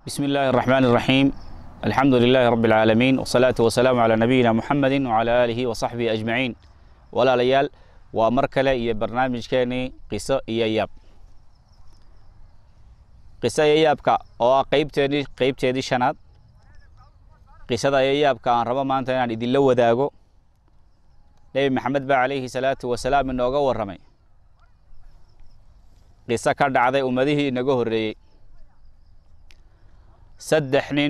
بسم الله الرحمن الرحيم الحمد لله رب العالمين والصلاة والسلام على نبينا محمد وعلى آله وصحبه أجمعين ولا ليال ومركلة إيا برنامج كاني قصة إيا ياب قصة إيا يابكا أو قيبتني قيبتني شناد قصة إيا يابكا أن ربا ما أنت يعني دي لو داغو نبي محمد با عليه الصلاة والسلام إنه أغور رمي قصة كرد عضي أمده إنه هريي saddex nin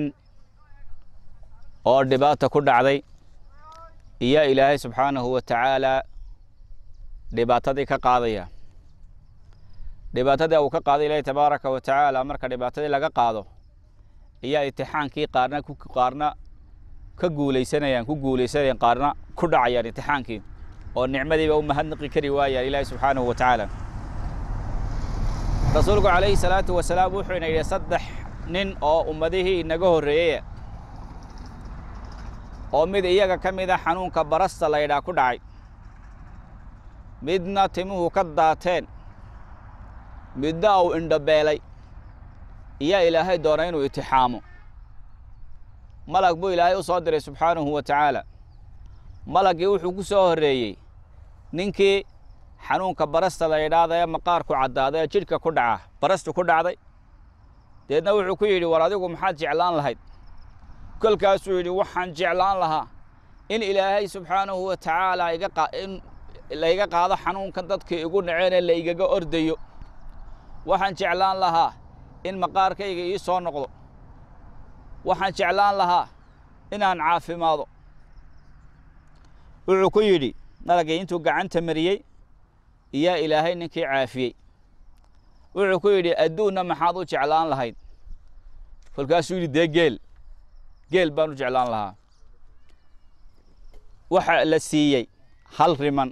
oo dhibaata ku dhacday iyo ilaahay subxaanahu wa tacaalaa dhibaatadii ka qaadaya dhibaatadii uu ka qaaday ilaahay tabaaraka wa tacaala marka dhibaatadii laga qaado ayaa imtixaankii qaarna qaarna ka guulaysanayaan ku guulaysanayaan qaarna ku dhacayaan imtixaankii oo nicmadiiba u mahadnaqi kari waayaan ilaahay subxaanahu wa tacaala rasuulku calayhi salaatu wasalaam wuxuu ina yidhi saddex nin oo ummadihii inaga horreeyey oo mid iyaga ka mida xanuunka barasta la ydhaa ku dhacay midna timuhu ka daateen midna uu indhabeelay iyaa ilaahay doonay inuu itixaamo malag buu ilaahay u soo diray subxaanahu wa tacaala malaggii wuxuu ku soo horreeyey ninkii xanuunka barasta la ydhaada ee maqaarku caddaada ee jidhka ku dhaca barastu ku dhacday deedna wuxuu ku yidhi war adigu maxaad jeclaan lahayd kolkaasuu yidhi waxaan jeclaan lahaa in ilaahay subxaanahu wa tacaala in layga qaado xanuunkan dadkii igu naceenee la igaga ordayo waxaan jeclaan lahaa in maqaarkayga ii soo noqdo waxaan jeclaan lahaa inaan caafimaado wuxuu ku yidhi malagii intuu gacanta mariyey iyaa ilaahay ninkii caafiyey wuxuu ku yidhi adduunna maxaad u jeclaan lahayd kolkaasuu yidhi dee geel geel baan u jeclaan lahaa waxa la siiyey hal riman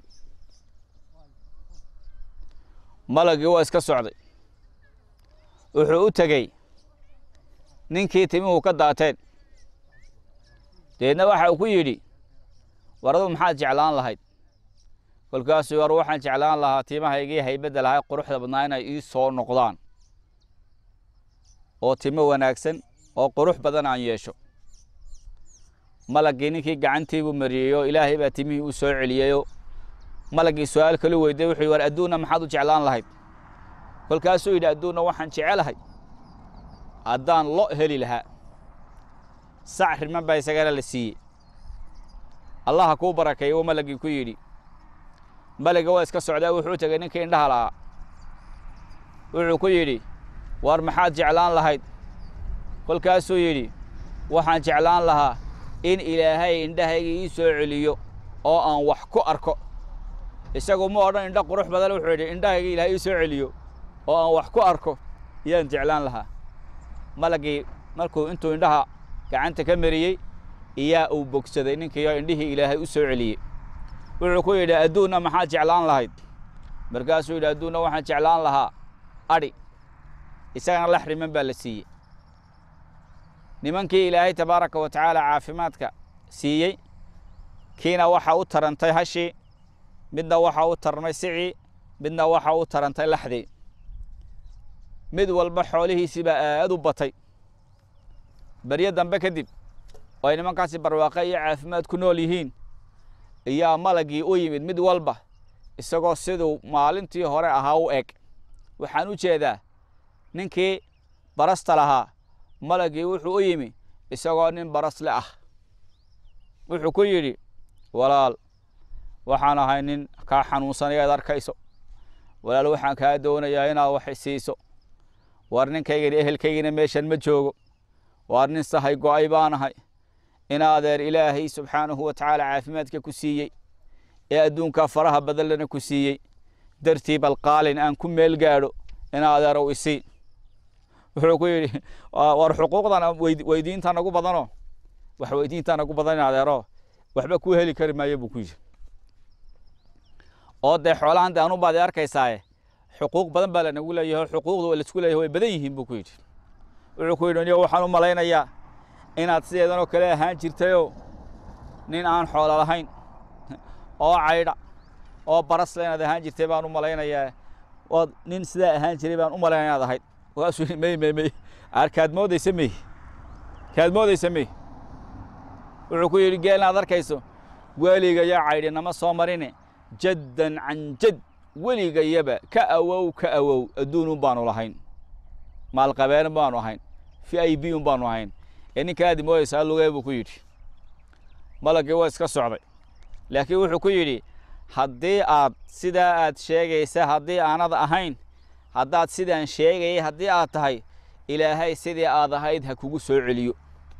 malagii waa iska socday wuxuu u tegey ninkii timuhu ka daateen deedna waxa uu ku yidhi war adu maxaad jeclaan lahayd kolkaasuu war waxaan jeclaan lahaa timahaygii haybadda lahay quruxda badnaa inay ii soo noqdaan oo timo wanaagsan oo qurux badan aan yeesho malaggii ninkii gacantiibuu mariyeyoo ilaahay baa timihii u soo celiyeyoo malaggii su-aal kalu weyday wuxuu yidhi war adduunna maxaad u jeclaan lahayd kolkaasuu yidhi adduunna waxaan jecelahay haddaan lo heli lahaa sac riman baa isagana la siiyey allaha kuu barakeeyo wuu malaggii ku yidhi maliga waa iska socdaa wuxuu tegey ninkii indhaha lahaa wuxuu ku yidhi war maxaad jeclaan lahayd kolkaasuu yidhi waxaan jeclaan lahaa in ilaahay indhahayga ii soo celiyo oo aan wax ku arko isagu ma odhan indho qurux badan wuxuu yidhi indhahayga ilaahay ii soo celiyo oo aan wax ku arko yaan jeclaan lahaa malagii markuu intuu indhaha gacanta ka mariyey iyaa uu bogsaday ninkiioo indhihii ilaahay u soo celiyey wuxuu ku yidhi adduunna maxaad jeclaan lahayd markaasuu yidhi adduunna waxaan jeclaan lahaa adhi isagana lax riman baa la siiyey nimankii ilaahay tabaaraka wa tacaala caafimaadka siiyey kiina waxa u tarantay hashii midna waxa u tarmay sicii midna waxa u tarantay laxdii mid walba xoolihiisii baa aad u batay beryo dambe kadib oo ay nimankaasi barwaaqe iyo caafimaad ku nool yihiin iyaa malagii u yimid mid walba isagoo siduu maalintii hore ahaa u eg waxaan u jeedaa ninkii barasta lahaa malagii wuxuu u yimi isagoo nin barasle ah wuxuu ku yidhi walaal waxaan ahay nin kaa xanuunsanaya ad arkayso walaal waxaan kaa doonayaa inaad wax isiiso waar ninkaygani ehelkaygina meeshan ma joogo waar nin sahay go'ay baan ahay in adeer ilaahay subxaanahu wa tacaala caafimaadka ku siiyey ee adduunkaa faraha badanlana ku siiyey dartii balqaalin aan ku meel gaadho in adeerow isii wuxuu ku yidhi war xuquuqdan weydiinta nagu badanoo wax weydiinta nagu badan in adeero waxba kuu heli kari maayo buu ku yidhi oo dee xoolahan de anu baad arkaysaaye xuquuq badan baa lanagu leeyahay xuquuqdu laisku leeyahay way badan yihiin buu ku yidhi wuxuu ku yidhi niyo waxaan u malaynayaa inaad sideedanoo kale ahaan jirtayoo nin aan xoolo lahayn oo caydha oo barasle inaad ahaan jirtay baan u malaynayaa ood nin sidaa ahaan jiray baan u malaynaya inaad ahayd markaasuu yidhi may may may aar kaad moodaysa mey kaad moodaysa mey wuxuu ku yidhi geelna ad arkayso weligaya caydhi nama soo marine jaddan can jad weligayaba ka awow ka awow adduunun baanu lahayn maalqabeen baanu ahayn fi i b un baanu ahayn ee ninka aadi moodaysaa lugee buu ku yidhi malagii waa iska socday laakiin wuxuu ku yidhi haddii aad sidaa aad sheegaysa haddii aanad ahayn haddaad sidaan sheegayay haddii aad tahay ilaahay sidii aad ahayd ha kugu soo celiyo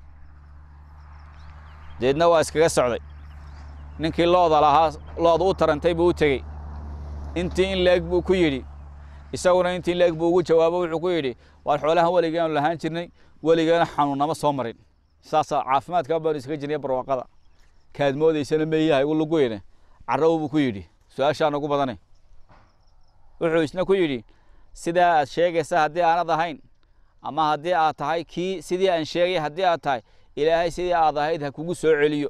deedna waa iskaga socday ninkii looda lahaa looda u tarantay buu u tegey intii in leeg buu ku yidhi isaguna intii in leeg buu ugu jawaabo wuxuu ku yidhi waar xoolahan weligaanu lahaan jirnay weligeena xanuunnama soo marin saasaa caafimaadkaa baanu iskaga jirnay barwaaqada kaad moodaysana meeyaha igu luguyne carraw buu ku yidhi su-aashaan ugu badanay wuxuu isna ku yidhi sidaa aad sheegaysa haddii aanad ahayn ama haddii aad tahay kii sidii aan sheegay haddii aad tahay ilaahay sidii aad ahayd ha kugu soo celiyo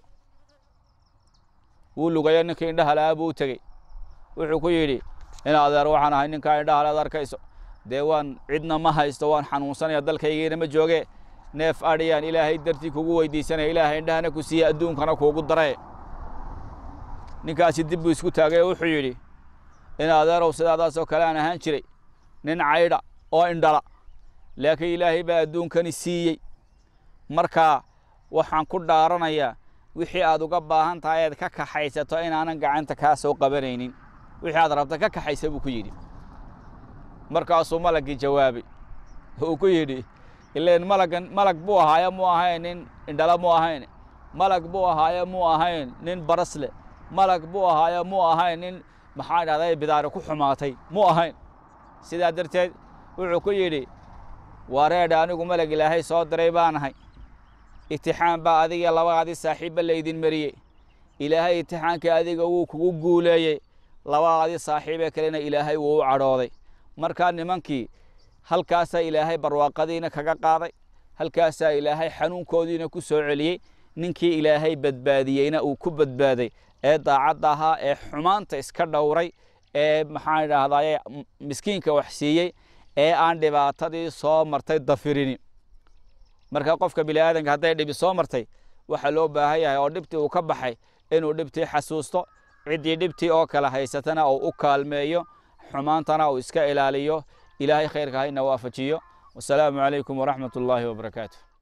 wuu lugayo ninkii indhaha lahaa buu u tegey wuxuu ku yidhi in adeer waxaan ahay ninkaa indhaha le ad arkayso dee waan cidna ma haysto waan xanuunsanaya dalkaygiina ma jooge neef adhiyaan ilaahay dartii kugu weydiisanaya ilaahay indhahana ku siiye adduunkana kuugu daree ninkaasi dib buu isku taagay oo wuxuu yidhi in adeerow sidaadaasoo kale aan ahaan jiray nin caydha oo indhala laakiin ilaahay baa adduunkani siiyey markaa waxaan ku dhaaranayaa wixii aad uga baahan tahay eed ka kaxaysato inaanan gacanta kaa soo qabanaynin wixii aad rabta ka kaxaysa buu ku yidhi markaasuu malaggii jawaabay uu ku yidhi ileen malaggan malag buu ahaaye muu ahayn nin indhala muu ahayn malag buu ahaaye muu ahayn nin barasle malag buu ahaaye muu ahayn nin maxaa dhahday bidaari ku xumaatay muu ahayn sidaa darteed wuxuu ku yidhi wareedha anigu malag ilaahay soo diray baan ahay itixaan baa adiga labadaadii saaxiibba laydin mariyey ilaahay itixaankii adiga wuu kugu guuleeyey labadaadii saaxiibee kalena ilaahay wuu u cadhooday markaa nimankii halkaasaa ilaahay barwaaqadiina kaga qaaday halkaasaa ilaahay xanuunkoodiina ku soo celiyey ninkii ilaahay badbaadiyeyna uu ku badbaaday ee daacadda ahaa ee xumaanta iska dhowray ee maxaan idhaahdaye miskiinka wax siiyey ee aan dhibaatadii soo martay dafirini marka qofka bini aadanka hadday dhibi soo martay waxaa loo baahan yahay oo dhibtii uu ka baxay inuu dhibtii xasuusto ciddii dhibtii oo kale haysatana uu u kaalmeeyo xumaantana uu iska ilaaliyo ilaahay khayrka hayna waafajiyo wasalaamu calaykum waraxmat ullaahi wabarakaatu